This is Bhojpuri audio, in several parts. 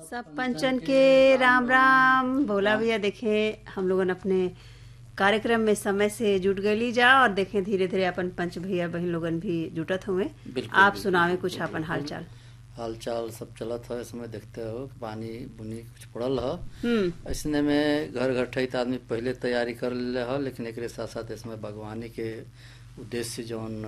सब पंचन के राम राम भोला भैया देखे हम लोगन अपने कार्यक्रम में समय से जुट गई जा और देखें धीरे धीरे अपन पंच भैया बहन लोगन भी जुटत हुए बिल्कुल, आप बिल्कुल, सुनावे कुछ अपन हालचाल हाल चाल सब चलत है इसमें देखते हो कि पानी बुनी कुछ पड़ल है हम्म ऐसने में घर घर ठही त आदमी पहले तैयारी कर ले है लेकिन एक साथ साथ इसमें बागवानी के उद्देश्य से जौन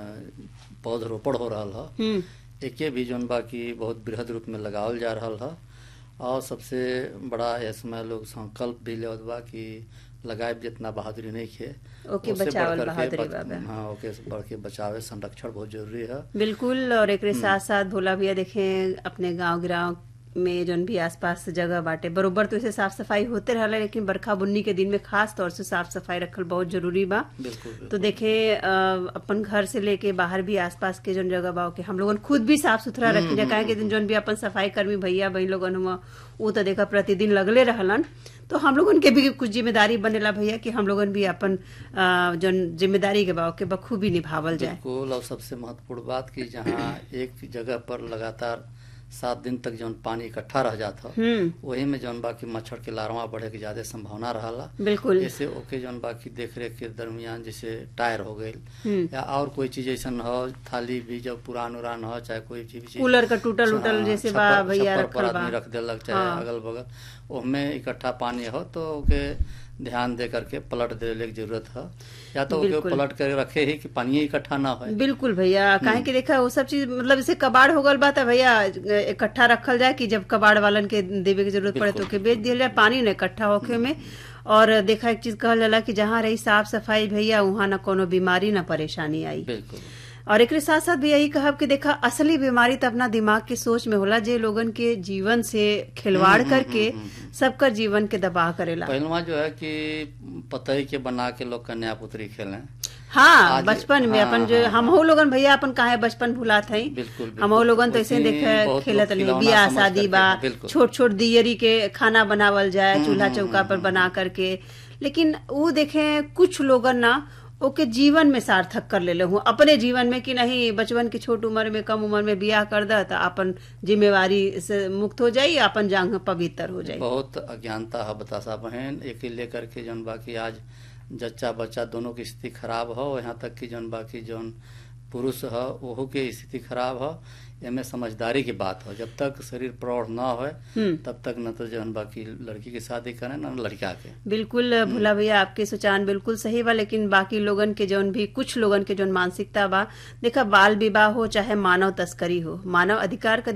अ, पौधरोपण हो रहा है हम्म एके भी जौन बा की बहुत बृहद रूप में लगावल जा रहा है और सबसे बड़ा इसमें लोग संकल्प भी लेवत बा कि लगाए जितना बहादुरी नहीं खे ओके, उससे बचावल बढ़ करके बहादुरी बच- बाबा। हाँ ओके बढ़ के बचावे संरक्षण बहुत जरूरी है बिल्कुल और एक साथ साथ भोला भैया देखें अपने गांव गिराव में जौन भी आसपास जगह बाटे बरोबर तो इसे साफ सफाई होते रहला लेकिन बरखा बुन्नी के दिन में खास तौर से साफ सफाई रखल बहुत जरूरी बा बिल्कुल बिल्कुल। तो देखे अ, अपन घर से लेके बाहर भी आसपास के जौन जगह बा के हम लोगन खुद भी साफ सुथरा रखी जा काहे के दिन जौन भी अपन सफाई कर्मी भैया बहन लोगन हुआ वो तो देखा प्रतिदिन लगले रहलन तो हम लोगन के भी कुछ जिम्मेदारी बनेला भैया कि हम लोगन भी अपन अ, जौन जिम्मेदारी के बा के बखूबी निभावल जाए बिल्कुल और सबसे महत्वपूर्ण बात कि जहाँ एक जगह पर लगातार सात दिन तक जौन पानी इकट्ठा रह जाता हम्म वही में जौन बाकी मच्छर के लार्वा बढ़े के ज्यादा संभावना रहला बिल्कुल जैसे ओके जौन बाकी देख रेख के दरमियान जैसे टायर हो गई हम्म या और कोई चीज ऐसा हो थाली भी जब पुरान उरान हो चाहे कोई चीज भी चीज कूलर का टूटल उटल हाँ, जैसे बा छप्पर- भैया छप्पर पर रखल बा आदमी रख देलक चाहे हाँ। अगल बगल ओमे इकट्ठा पानी हो तो ओके ध्यान दे करके पलट देने की जरूरत है या तो ओके बिल्कुल। पलट कर रखे ही कि पानी इकट्ठा ना हो बिल्कुल भैया काहे कि देखा वो सब चीज मतलब जैसे कबाड़ हो गल बा त भैया इकट्ठा रखल जाए कि जब कबाड़ वालन के देवे की जरूरत पड़े तो बिल्कुल। ओके बेच दिया जाए पानी न इकट्ठा होके में और देखा एक चीज कहल जाला कि जहाँ रही साफ सफाई भैया वहाँ न कोनो बीमारी न परेशानी आई बिल्कुल और एक साथ साथ भी यही कहब कि देखा असली बीमारी तो अपना दिमाग के सोच में होला जे लोगन के जीवन से खिलवाड़ करके सबकर जीवन के दबाव करेला पहलवा जो है कि पतई के बना के लोग कन्या पुत्री खेलें हाँ आज- बचपन में हाँ, अपन जो हाँ, हमहू लोगन भैया अपन काहे बचपन भुलात हई बिल्कुल, बिल्कुल। हमहू लोगन तो ऐसे उसी देखे बहुत खेलत लोग नहीं खिलौना बियाह समझ शादी करके, बा बिल्कुल। छोट छोट दियरी के खाना बनावल जाए चूल्हा चौका पर बना करके लेकिन वो देखे कुछ लोगन ना ओके जीवन में सार्थक कर लेले हूँ अपने जीवन में कि नहीं बचपन की छोट उम्र में कम उम्र में बियाह कर द तो अपन जिम्मेवारी से मुक्त हो जाई अपन जांग पवित्र हो जाई बहुत अज्ञानता है बतासा बहन एक ही लेकर के जौन बाकी आज जच्चा बच्चा दोनों की स्थिति खराब हो यहाँ तक कि जौन बाकी जौन पुरुष है ओहो के स्थिति खराब हो एमे समझदारी की बात हो जब तक शरीर प्रौढ़ न हो हम्म तब तक न तो जौन बाकी लड़की की शादी करें न लड़का के बिल्कुल भोला भैया आपके सुचान बिल्कुल सही बा लेकिन बाकी लोगन के जौन भी कुछ लोगन के जौन मानसिकता बा देखा बाल विवाह हो चाहे मानव तस्करी हो मानव अधिकार का